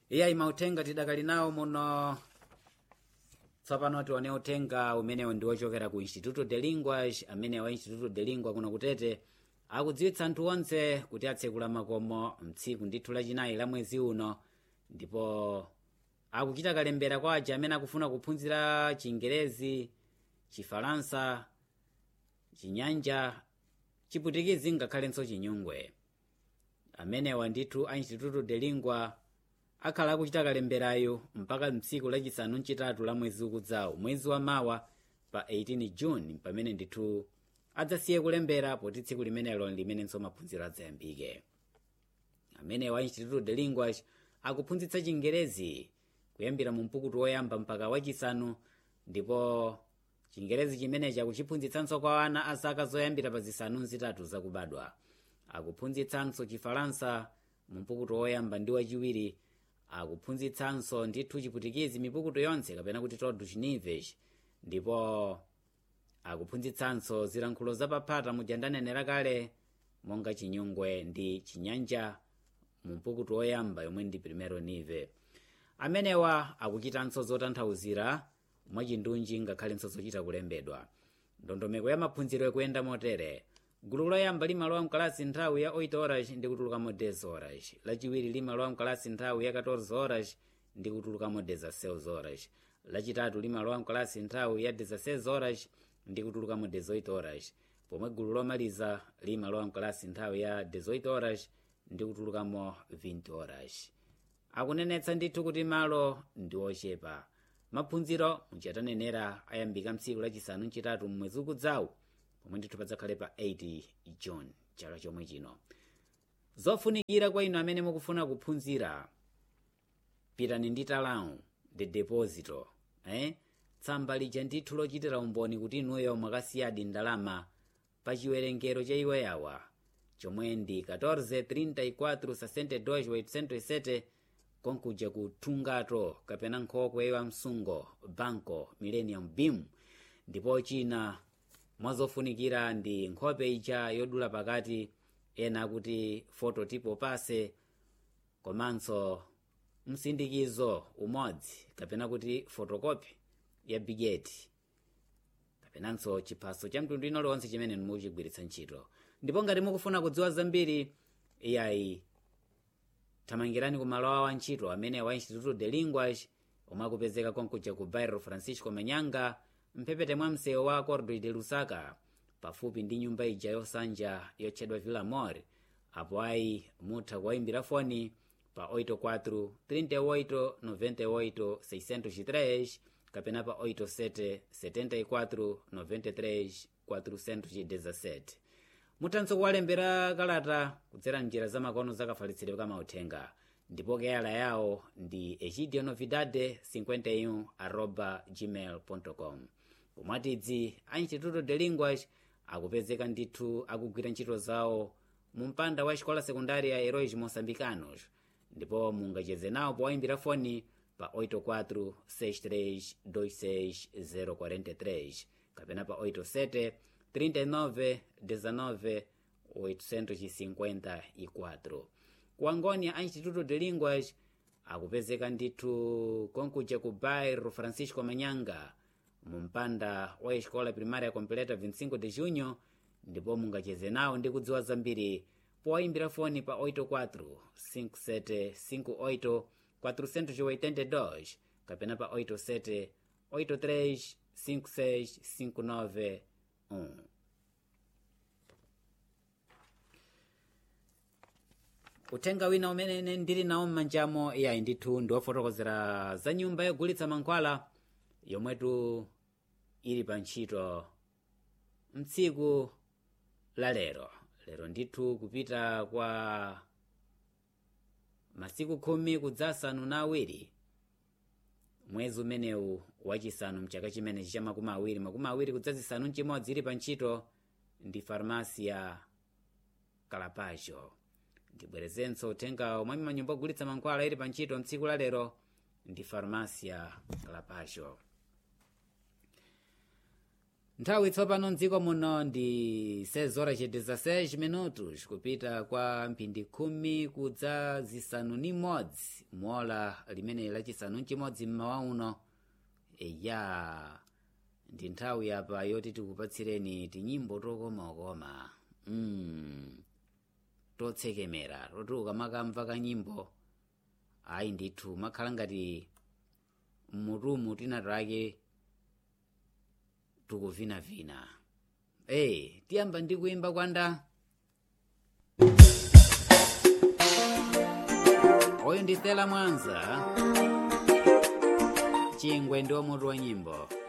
iyayi mauthenga tidakali nawo muno tsopano tione uthenga umenewo ndi wochokera ku instituto de linguas amene wa instituto de lingua kuno kutete akudziwitsa anthu onse kuti atsekula makomo mtsiku ndithu lachinayi la mwezi uno ndipo akuchita kalembera kwa aja amene akufuna kuphunzira chingerezi chifalansa chinyanja chiputikizi ngakhalenso chinyungwe amenewa ndithu a instituto de lingua akhala akuchita kalemberayo mpaka mtsiku lachisanu mchitatu la mwezi ukudzawo mwezi wa mawa pa 18 june pamene ndithu adzasiye kulembera poti tsiku limenelo limenenso maphunziro adzayambike amenewa a instituto de linguas akuphunzitsa chingerezi kuyambira mu mpukutu woyamba mpaka wachisanu ndipo chingerezi chimenechi akuchiphunzitsanso kwa ana a zaka zoyambira pa zisanu zitatu zakubadwa akuphunzitsanso chifalansa mu mpukutu woyamba ndi wachiwiri akuphunzitsanso ndithu chiputikizi mipukutu yonse kapena kuti todo chinivesh ndipo akuphunzitsanso zilankhulo zapaphata muja ndanenera kale monga chinyungwe ndi chinyanja mu mpukutu woyamba yomwe ndi primero nive amenewa akuchitanso zotanthauzira mwachindunji ngakhalenso zochita kulembedwa ndondomeko ya maphunziro ikuyenda motere gulu loyamba limalowa mkalasi nthawi ya 8 horas ndi kutulukamo 10 horas lachiwiri limalowa mkalasi nthawi ya 14 horas ndi kutulukamo 16 horas lachitatu limalowa mkalasi nthawi ya 16 horas ndi kutulukamo 18 horas pomwe gulu lomaliza limalowa mkalasi nthawi ya 18 horas ndi kutulukamo 20 horas akunenetsa ndithu kuti malo ndi ochepa maphunziro muchatanenera ayambika mtsiku lachisanu mchitatu mmwezi ukudzawu pomwe ndithu padzakhale pa 8 june chaka chomwe chino zofunikira kwa inu amene mukufuna kuphunzira pitani ndi talawu the deposito eh? tsamba lija ndithu lochitira umboni kuti inuyo mwakasiyadi ndalama pa chiwerengero cha iwe yawa chomwe ndi 1434 konkuja ku thungato kapena nkhokwe ya msungo banco millennium beam ndipo china mwazofunikira ndi nkhope ija yodula pakati ena akuti fototipo pase komanso msindikizo umodzi kapena kuti fotokopi ya bigeti kapenanso chiphaso cha mtundu ino lonse chimene mukuchigwiritsa ntchito ndipo ngati mukufuna kudziwa zambiri iyayi thamangirani ku malo awo antchito amene wa instituto de linguas omwe akupezeka konkuja ku bairro francisco manyanga mphepete mwa msewu wa cordo de lusaka pafupi ndi nyumba ija yosanja yotchedwa villa mor apo ayi mutha kuwayimbira foni pa 84 38 98 603 kapena pa 87 74 93 417 muthanso kuwalembera kalata kudzera njira zamakono zakafalitsidwe kamauthenga ndipo keyala yawo ndi egidio novidade 51 arroba gmail com pomwatidzi a instituto de linguas akupezeka ndithu akugwira ntchito zawo mu mpanda wa xikola sekundária heróis moçambicanos ndipo mungacheze nawo powayimbira foni pa 84 63 26 043 kapena pa 87 39 19 854 ku angônia a instituto de linguas akupezeka ndithu konkuja ku bairro francisco manyanga mu mpanda wa escola primária completa 25 de junho ndipo mungacheze nawo ndi kudziwa zambiri powayimbira foni pa 84 57 58 482 kapena pa 87 83 56 59 1 uthenga wina umene ndili nawo m'manjamo iyayi ndithu ndi wofotokozera za nyumba yogulitsa mankhwala yomwetu ili pa ntchito mtsiku la lero lero ndithu kupita kwa masiku khumi kudzasanu na awiri mwezi umenewu wachisanu mchaka chimenechi cha makumi awiri makumi awiri kudzazisanu mchimodzi ili pa ntchito ndi farmasi ya kalapacho ndibwerezenso uthengawo mwa manyumba ogulitsa mankhwala ili pa ntchito mtsiku la lero ndi farmasi ya kalapacho nthawi tsopano mdziko muno ndi 6 horas e 16 minutos kupita kwa mphindi khumi kudza zisanu ni modzi mola limene lachisanu mchimodzi mmawa uno eya ndi nthawi apa yoti tikupatsireni tinyimbo tokomakoma mm. totsekemera toti ukamakamva kanyimbo ayi ndithu makhala ngati mmutumu tina take tukuvinavina ee tiyamba ndi kuimba kwanda oyo ndi stela mwanza chingwe ndi mutu wa nyimbo